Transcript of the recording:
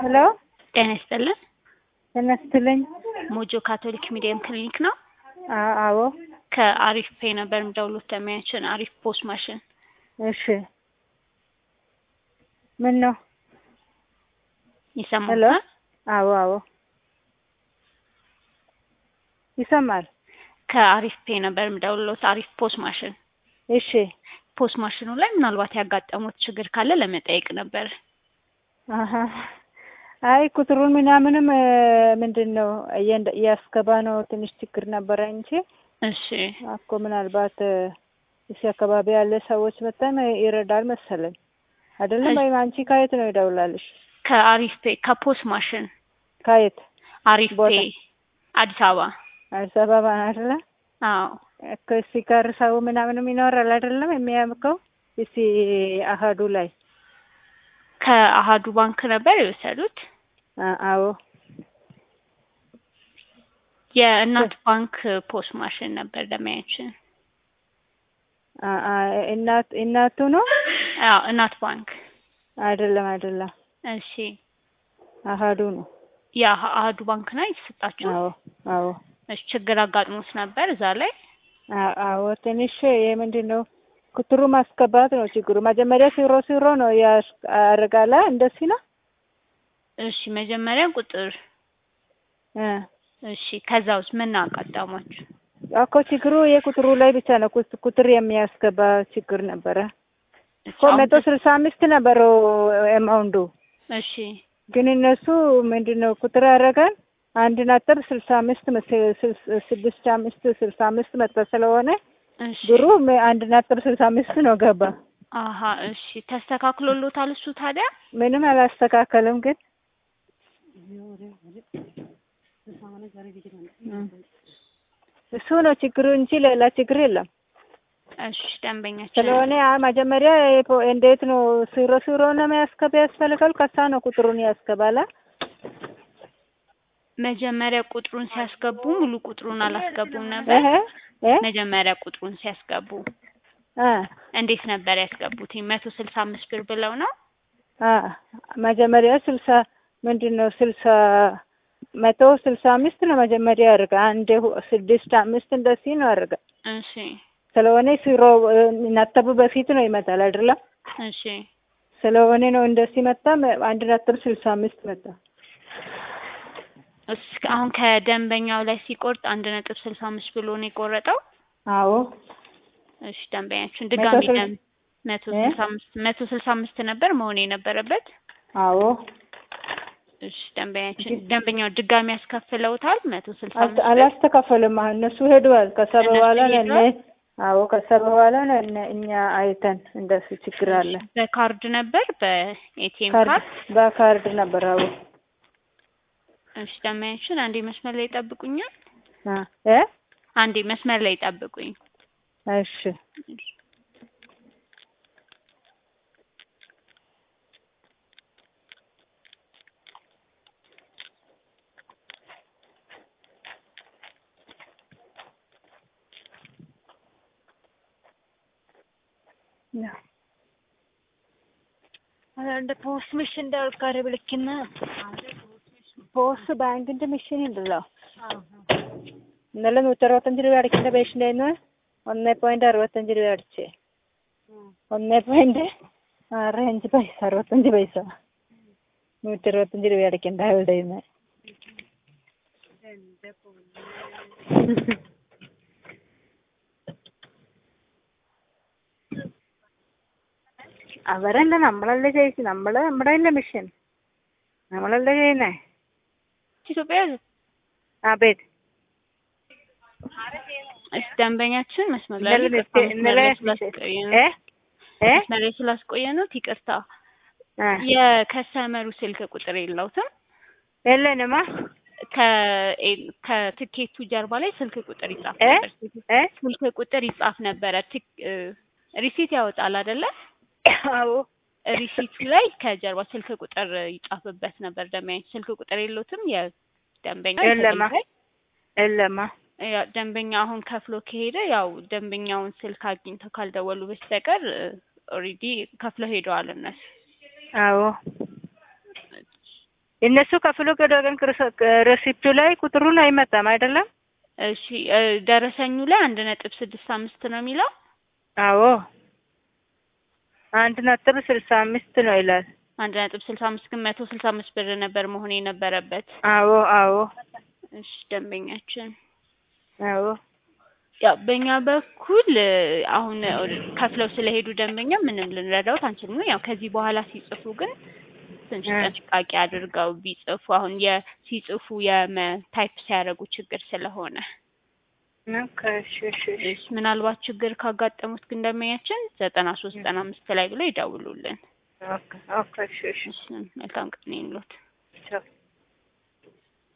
ሄሎ ጤና ይስጥልን። ጤና ይስጥልኝ። ሞጆ ካቶሊክ ሚዲየም ክሊኒክ ነው። አ- አዎ ከአሪፍ ፔ ነበር የምደውሉት ደሚያችን አሪፍ ፖስት ማሽን እሺ። ምን ነው? ሄሎ ይሰማል? አዎ አዎ ይሰማል። ከአሪፍ ፔ ነበር የምደውሉት አሪፍ ፖስት ማሽን። እሺ ፖስት ማሽኑ ላይ ምናልባት ያጋጠሙት ችግር ካለ ለመጠየቅ ነበር። አሀ አይ ቁጥሩን ምናምንም እ፣ ምንድን ነው እየንደ- እያስገባ ነው ትንሽ ችግር ነበረ እንጂ እሺ እኮ ምናልባት እ፣ እዚህ አካባቢ ያለ ሰዎች መጠን ይረዳል መሰለኝ አይደለም። እሺ። ወይም አንቺ ከየት ነው ይደውላልሽ? ከአሪፍ ፔ ከፖስት ማሽን ከየት አሪፍ ፔ ቦታ? አዲስ አበባ። አዲስ አበባ ነው አይደለ? አዎ እኮ እዚህ ጋር ሰው ምናምንም ይኖራል አይደለም የሚያምከው እዚህ አሀዱ ላይ ከአሃዱ ባንክ ነበር የወሰዱት። አ- አዎ የእናት ባንክ ፖስት ማሽን ነበር ደሚያችን። አ- አ- እናት እናቱ ነው አዎ እናት ባንክ። አይደለም አይደለም እሺ አሀዱ ነው የአሃዱ ባንክ ነው የተሰጣችሁ? አዎ አዎ እሺ ችግር አጋጥሞት ነበር እዛ ላይ? አ- አዎ ትንሽ የምንድን ነው ቁጥሩ ማስገባት ነው ችግሩ መጀመሪያ ሲሮ ሲሮ ነው ያረጋላ እንደዚህ ነው እሺ መጀመሪያ ቁጥር እ እሺ ከዛ ውስጥ ምን አጋጠሟችሁ? እኮ ችግሩ የቁጥሩ ላይ ብቻ ነው ቁጥ- ቁጥር የሚያስገባ ችግር ነበረ እሺ እኮ አሁን መቶ ስልሳ አምስት ነበረው ኤማውንዱ እሺ ግን እነሱ ምንድን ነው ቁጥር ያደረጋል አንድ ነጥብ ስልሳ አምስት መስ- ስልስ- ስድስት አምስት ስልሳ አምስት መጣ ስለሆነ እሺ ብሩ ም- አንድ ነጥብ ስልሳ አምስት ነው ገባ። አሀ እሺ ተስተካክሎሎታል እሱ ታዲያ? ምንም አላስተካከልም ግን እም። እሱ ነው ችግሩ እንጂ ሌላ ችግር የለም። እሺ ደንበኛችን ስለሆነ አ- መጀመሪያ የፖ- እንዴት ነው ሲሮ ሲሮ ነው የሚያስገባ ያስፈልጋል። ከሳ ነው ቁጥሩን ያስገባላ። መጀመሪያ ቁጥሩን ሲያስገቡ ሙሉ ቁጥሩን አላስገቡም ነበር። እህ እ መጀመሪያ ቁጥሩን ሲያስገቡ አ እንዴት ነበር ያስገቡት? መቶ ስልሳ አምስት ብር ብለው ነው። አ መጀመሪያ ስልሳ ምንድን ነው ስልሳ መቶ ስልሳ አምስት ነው መጀመሪያ ያደርጋ አንድ ሁ- ስድስት አምስት እንደዚህ ነው ያደርጋ። እሺ ስለሆነ ሲሮ እ፣ ነጥቡ በፊት ነው ይመጣል አይደለም። እሺ ስለሆነ ነው እንደዚህ መጣ መ- አንድ ነጥብ ስልሳ አምስት መጣ። እስከ አሁን ከደንበኛው ላይ ሲቆርጥ አንድ ነጥብ ስልሳ አምስት ብሎ ነው የቆረጠው። አዎ እሺ ደንበኛችን ድጋሚ ስል- ደም መቶ እ? ስልሳ አምስት መቶ ስልሳ አምስት ነበር መሆን የነበረበት። አዎ እሺ ደንበኛችን ደንበኛው ድጋሚ ያስከፍለውታል መቶ ስልሳ አልተ- አምስት ብር። አላስተካከልም። አሁን እነሱ ሄደዋል። ከዛ እነሱ በኋላ ነው እነ ሄደዋል? አዎ ከዛ በኋላ ነው እነ እኛ አይተን እንደሱ ችግር አለ። በካርድ ነበር በኤቲኤም ካርድ ካርድ። በካርድ ነበር። አዎ እሺ ደንበኛችን አንዴ መስመር ላይ ይጠብቁኛል። አ እ አንዴ መስመር ላይ ይጠብቁኝ። እሺ ያ അതാണ്ട് പോസ്റ്റ് മെഷീന്റെ ആൾക്കാരെ വിളിക്കുന്ന പോസ്റ്റ് ബാങ്കിന്റെ മെഷീൻ ഉണ്ടല്ലോ ഇന്നലെ നൂറ്ററുപത്തഞ്ച് രൂപ അടയ്ക്കേണ്ട പേഷ്യൻ്റായിരുന്നു ഒന്നേ പോയിന്റ് അറുപത്തഞ്ച് രൂപ അടിച്ചേ ഒന്നേ പോയിന്റ് ആറ് അഞ്ച് പൈസ അറുപത്തഞ്ച് പൈസ നൂറ്ററുപത്തഞ്ച് രൂപ അടയ്ക്കേണ്ട അയാളുടെ കയ്യിന്ന്. അവരല്ല നമ്മളല്ലേ ചെയ്യിച്ചു നമ്മള് നമ്മുടെ അല്ലേ മെഷീൻ നമ്മളല്ലേ ചെയ്യുന്നേ ኢትዮጵያ ആ ቤት እሺ ደንበኛችን መስመር ላይ ഇന്നലെ ይቅርታ፣ മിസ്റ്റേ- መስመር ഇന്നലെ ላይ ስላስቆየን ഏ ഏ መስመር ላይ ስላስቆየኑት ይቅርታ። ആ የከስተመሩ ስልክ ቁጥር የለውትም። የለንማ ከ- ከትኬቱ ጀርባ ላይ ስልክ ቁጥር ይጻፍ እ? ነበር። እ ስልክ ቁጥር ይጻፍ ነበረ። ትክ- እ፣ ሪሲት ያወጣል አይደለ? አዎ ሪሲቱ ላይ ከጀርባ ስልክ ቁጥር ይጻፍበት ነበር። ደንበኛ ስልክ ቁጥር የለውትም የደንበኛ የለማ ላይ የለማ ያ ደንበኛ አሁን ከፍሎ ከሄደ ያው ደንበኛውን ስልክ አግኝተው ካልደወሉ በስተቀር ኦልሬዲ ከፍለው ሄደዋል እነሱ። አዎ እነሱ ከፍሎ ገዶ ግን ሬሲፕቱ ላይ ቁጥሩን አይመጣም አይደለም? እሺ እ ደረሰኙ ላይ አንድ ነጥብ ስድስት አምስት ነው የሚለው አዎ አንድ ነጥብ ስልሳ አምስት ነው ይላል። አንድ ነጥብ ስልሳ አምስት ግን መቶ ስልሳ አምስት ብር ነበር መሆን የነበረበት። አዎ አዎ እሺ ደንበኛችን አዎ ያው በእኛ በኩል እ አሁን ከፍለው ስለሄዱ ደንበኛ ምንም ልንረዳውት አንችልም። ያው ከዚህ በኋላ ሲጽፉ ግን ትንሽ እ ጥንቃቄ አድርገው ቢጽፉ አሁን የሲጽፉ የታይፕ ሲያደርጉ ችግር ስለሆነ ኦኬ እሺ እሺ እሺ እሺ ምናልባት ችግር ካጋጠሙት ግን ደንበኛችን ዘጠና ሶስት ዘጠና አምስት ላይ ብለው ይደውሉልን። ኦኬ ኦኬ እሺ እሺ እሺ መልካም ቀን ይሁንልዎት። ቻው